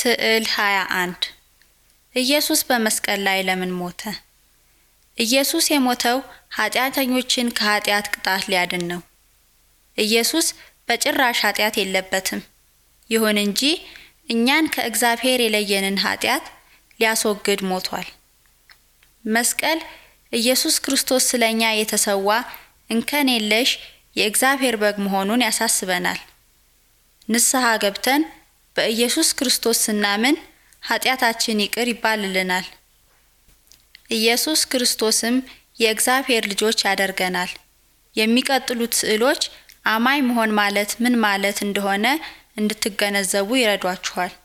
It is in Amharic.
ስዕል 21 ኢየሱስ በመስቀል ላይ ለምን ሞተ? ኢየሱስ የሞተው ኃጢአተኞችን ከኃጢአት ቅጣት ሊያድን ነው። ኢየሱስ በጭራሽ ኃጢአት የለበትም። ይሁን እንጂ እኛን ከእግዚአብሔር የለየንን ኃጢአት ሊያስወግድ ሞቷል። መስቀል ኢየሱስ ክርስቶስ ስለ እኛ የተሰዋ እንከን የለሽ የእግዚአብሔር በግ መሆኑን ያሳስበናል። ንስሐ ገብተን በኢየሱስ ክርስቶስ ስናምን ኃጢአታችን ይቅር ይባልልናል። ኢየሱስ ክርስቶስም የእግዚአብሔር ልጆች ያደርገናል። የሚቀጥሉት ስዕሎች አማኝ መሆን ማለት ምን ማለት እንደሆነ እንድትገነዘቡ ይረዷችኋል።